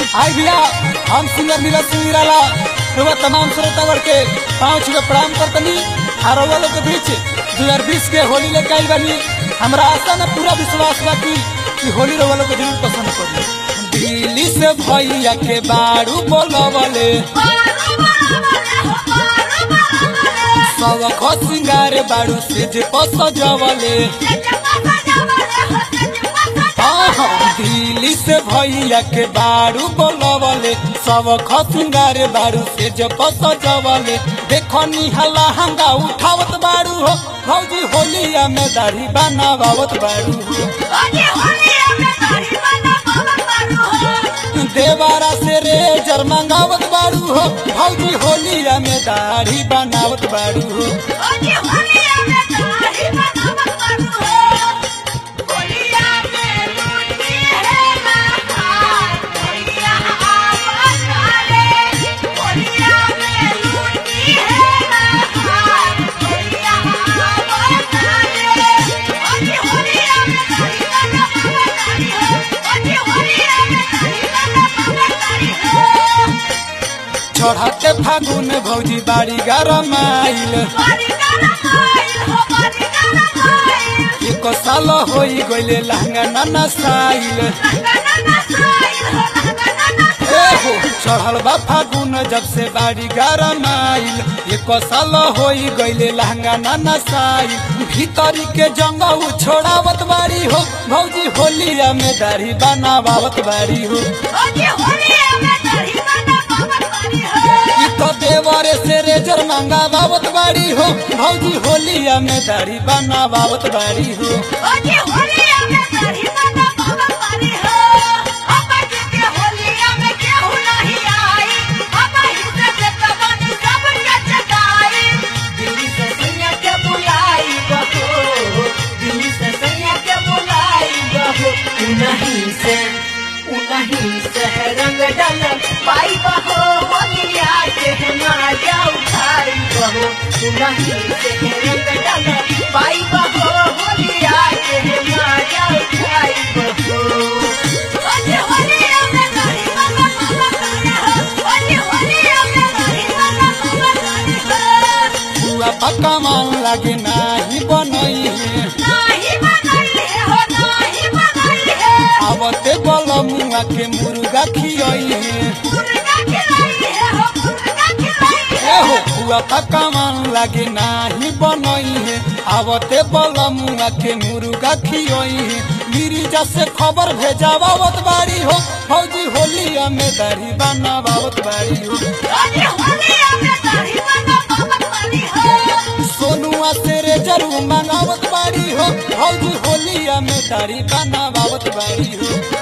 हाय भैया हम सिंगर नीरज सिंह निराला रउआ तमाम श्रोतागण के पाँव छुके प्रणाम करतनी आ रउआ लोग के बीच दो हजार बीस के होली लेके आइल बानी हमरा आशा न पूरा विश्वास बा कि कि होली रउआ लोग के जरूर पसंद पड़ी दिल्ली से भैया के बारू बोलवले सब खो सिंगार बारू से जे पसजवले दिल्ली से भैया के बारू बोलवले सब खसिंगार बारू से जब सजवले देखो निहला हंगा उठावत बारू हो भौजी होलिया में दाढ़ी बनावत बारू हो देवारा से रेजर मंगावत बारू हो भौजी होलिया में दाढ़ी बनावत बारू हो चढ़ते फागुन भौजी बाड़ी गरम आइल एक साल होई गइले लहंगा नाना साइल एहो चढ़ल बा फागुन जब से बाड़ी गरम आइल एक साल होई गइले लहंगा नाना साइल भीतरी के जंगल छोड़ावत बाड़ी हो भौजी होलिया में दाढ़ी बनावत बाड़ी हो ई तो देवरे से रेजर मंगावत बाड़ी हो भौजी होलिया में दाढ़ी बनावत बाड़ी हो दिल्ली से सैया के बुलाई बहो दिल्ली से सैया के बुलाई बहो उनही से उनही से रंग डल पाई बहो होलिया के माजा उठाई बहो उनही से रंग डल पाई बहो होलिया के माजा उठाई बहो हुआ पक्का मान लागे नाही बनई है आवते बल मुआ के मुर्गा खियई है एहो हुआ पक्का मान लागे नाही बनई है आवते बल मुआ के मुर्गा खियई है गिरिजा से खबर भेजावत बाड़ी हो फौजी होलिया में दाढ़ी बनावत बाड़ी हो सोनुआ से रेजर मंगावत बाड़ी हो फौजी होलिया में दाढ़ी बनावत बाड़ी हो